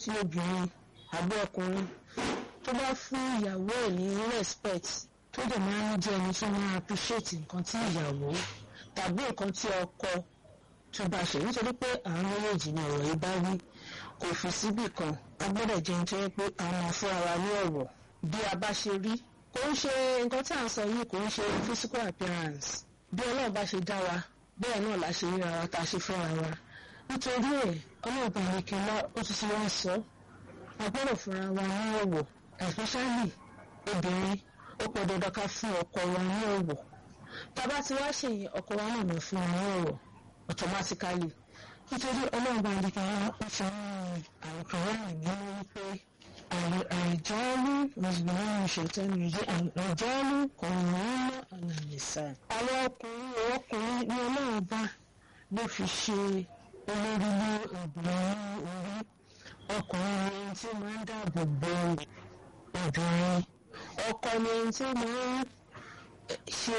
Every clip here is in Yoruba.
tí obìnrin àbí ọkùnrin tó bá fún ìyàwó ẹ̀ ní respect tó dẹ̀ máa ń jẹ́ ẹni tó máa appreciate nǹkan tí ìyàwó tàbí nǹkan tí ọkọ tó bá ṣe nítorí pé àwọn méjèèjì ni ọ̀rọ̀ yìí bá wí kò fi síbì kan a gbọ́dọ̀ jẹun tó yẹ pé àwọn máa fún ara ní ọ̀rọ̀ bí a bá ṣe rí kò ń ṣe nǹkan tí à ń sọ yìí kò ń ṣe physical appearance bí ọlọ́run bá ṣe dá wa bẹ́ẹ̀ náà la ṣe ríra wa tá a ṣe fẹ́ra wa nítorí ẹ̀ ọlọ́run bá ní kí n lọ ó ti ti wá sọ a gbọ́dọ̀ fúnra wa ní ọ̀wọ̀ especially obìnrin ó pọ̀ dandan ká fún ọkọ wa ní ọ̀wọ̀ tá a bá ti wá ṣèyí ọkọ wa náà lọ fún wa ní ọ̀wọ̀ automatically nítorí ọlọ́run bá ní kí n lọ ó fi ń àrùkàn wà nínú wípé àìjọ́lú mùsùlùmí ṣètọ́nù yìí àìjọ́lú kọ̀ọ̀rọ̀ ànàmìsà. àwọn ọkùnrin ọkùnrin ní ọlọ́run bá ló fi ṣe olórí ní obìnrin orí ọkùnrin ni ẹni tí máa ń dáàbò bo obìnrin ọkọ ni ẹni tí máa ń ṣe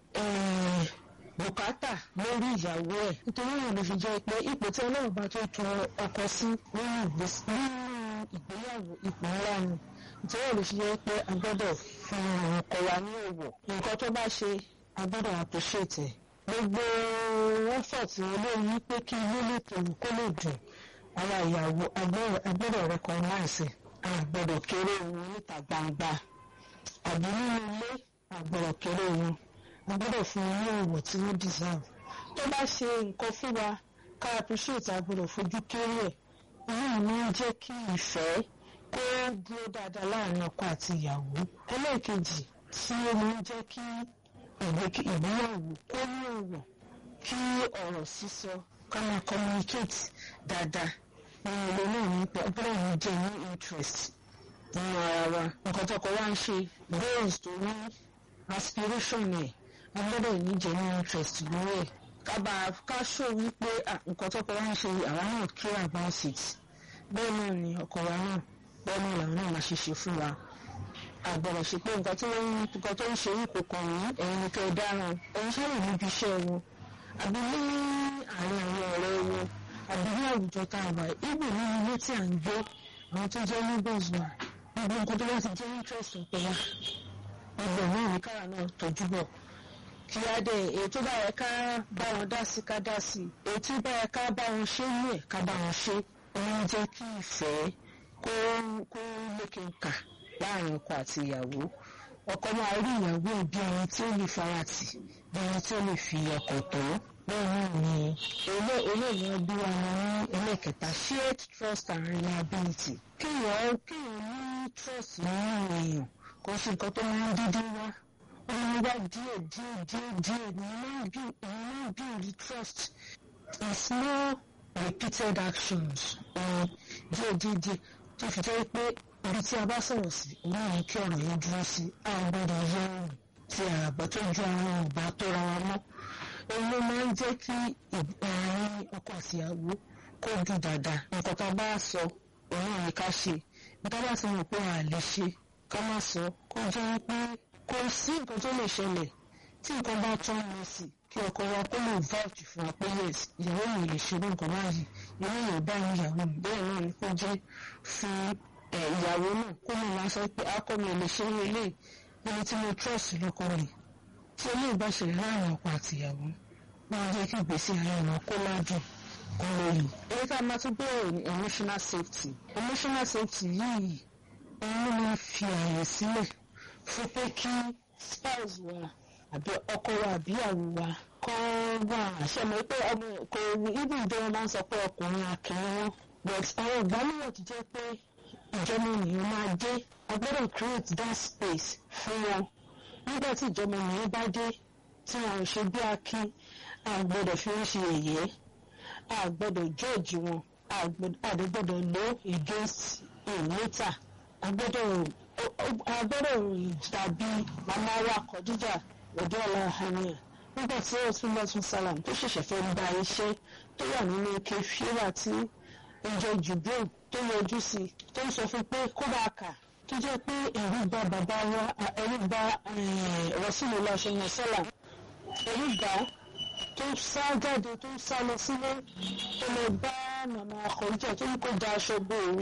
bùkátà lórí ìyàwó ẹ̀ nítorí wọn ló fi jẹ́ pé ipò tí ọlọ́run bá tó tọ ọkọ sí nínú ìgbéyàwó ipò ńlá ni nítorí wọn ló fi jẹ́ pé a gbọ́dọ̀ fún àwọn ọkọ wa ní òwò nǹkan tó bá ṣe a gbọ́dọ̀ appreciate gbogbo effort wọn lórí pé kí ilé lè tòun kó lè dùn àwọn ìyàwó a gbọ́dọ̀ recognize a gbọ́dọ̀ kéré wọn níta gbangba àbí nínú ilé a gbọ́dọ̀ kéré wọn a gbọ́dọ̀ fún wọn ní òwò tí wọ́n deserve tó bá ṣe nǹkan fún wa ká appreciate a gbọ́dọ̀ fojú kéré ẹ̀ èyí máa ń jẹ́ kí ìfẹ́ kó dúró dáadáa láàrin ọkọ àti ìyàwó ẹlẹ́ẹ̀kejì tí ó máa ń jẹ́ kí ìgbéyàwó kó ní ọ̀wọ̀ kí ọ̀rọ̀ sísọ ká máa communicate dáadáa nínú ilé náà ní gbọ́dọ̀ ní jẹ́ ní interest nínú ara wa nǹkan tó kọ wá ń ṣe goals tó ní aspiration ẹ̀ a gbọ́dọ̀ ní jẹ́ ní interest lórí ẹ̀ kábà ká ṣó wípé nǹkan tó kọ wá ń ṣe àwa náà care about it bẹ́ẹ̀ náà ni ọkọ wa náà bẹ́ẹ̀ náà làwọn náà máa ṣe ṣe fún wa àgbọ̀rọ̀ ṣe pé nǹkan tí wọ́n nǹkan tó ń ṣe yìí kò kàn yín ẹ̀yin ni kẹ́ ẹ dáràn ẹ̀yin ṣáà níbi iṣẹ́ wọn àbí ní àárín àwọn ọ̀rẹ́ wọn àbí ní àwùjọ tá a wà ibù ní ilé tí à ń gbé àwọn tó jẹ́ neighbors wa gbogbo nǹkan tó bá ti jẹ́ interest ọ̀pẹ wa ọgbọ̀n náà ní kára náà tọ́jú bọ̀ kí á dé èyí tó bá yẹ ká bá wọn dá sí ká dá sí èyí tó bá yẹ ká bá wọn ṣe ní ẹ̀ ká bá wọn ṣe òun jẹ́ kí ìfẹ́ kó kó lékè kà láàrin ọkọ àti ìyàwó ọkọ máa rí ìyàwó ẹ̀ bí ẹni tí ó lè faratì bí ẹni tí ó lè fi ọkọ̀ tó bẹ́ẹ̀ náà ni eléyìí bí wọn ní ẹlẹ́kẹta shared trust and reliability kéèyàn kéèyàn ní trust nínú èèyàn kò sí nǹkan tó máa ń dídí wá wọ́n wá díẹ̀ díẹ̀ díẹ̀ díẹ̀ ní máa ń build trust in small repeated actions díẹ̀ díẹ̀ díẹ̀ tó fi jẹ́ pé ibi tí a bá sọ̀rọ̀ sí òun náà kí ọ̀rọ̀ yẹn dúró sí a gbọ́dọ̀ yẹ ọ̀rùn tí àgbà tó ju àwọn ọ̀gbà tó ra wa mọ́ òun ló máa ń jẹ́ kí àárín ọkọ àtìyàwó kó dùn dáadáa nǹkan tá a bá sọ òun náà ní ká ṣe nígbà bá ti mọ̀ pé a lè ṣe ká má sọ kó jẹ́ pé kò sí nǹkan tó lè ṣẹlẹ̀ tí nǹkan bá tún lọ sí kí ọkọ wa kó lè vouch fún wa pé yes ìyàwó mi lè ṣe nǹkan báyìí ìyàwó mi ò bá ìyàwó mi bẹ́ẹ̀ náà ni kó jẹ́ fún ìyàwó náà kó lè wá sọ pé akọ mi ò lè ṣe ilé ẹni tí mo trust lọ́kọ rẹ̀ tí eléyìí bá ṣẹlẹ̀ láàrin ọkọ àti ìyàwó máa jẹ́ kí ìgbésí ayé wọn kó ládùn kó lóyún. èyí tá a máa tún bẹ̀rẹ̀ ní emotional safety emotional safety yìí òun ló máa fi àyè sílẹ̀ fún pé kí spouse wa àbí ọkọ wa àbí ìyàwó wa kọ́ wà àṣẹmọ́ pé ọmọ kò ibi ìjọba máa ń sọ pé ọkùnrin akẹ́wọ́n but àwọn ìgbàlúwọ̀ ti jẹ́ pé ìjọba ènìyàn máa dé a gbọ́dọ̀ create that space fún wọn nígbà tí ìjọba ènìyàn bá dé tí wọn ò ṣe bí akin a gbọ́dọ̀ fi ń ṣe èyẹ a gbọ́dọ̀ judge wọn a gbọ́dọ̀ lo against him later a gbọ́dọ̀ a gbọ́dọ̀ dàbí màmá wa Khadija ọdún ọlọ́hàníà nígbà tí ó tún lọ tún sálàm tó ṣẹ̀ṣẹ̀ fẹ́ gba iṣẹ́ tó wà nínú ike fíra tí ìjọ jubril tó yọjú sí tó ń sọ fún pé kó bá kà tó jẹ́ pé ẹ̀rù bà bàbá wa ẹ̀rù bà Rasulullah ṣẹ̀yìn sálàm ẹ̀rù bà tó sá jáde tó sá lọ sílé tó lọ bá màmá Khadija tó ń kó da aṣọ bo òun.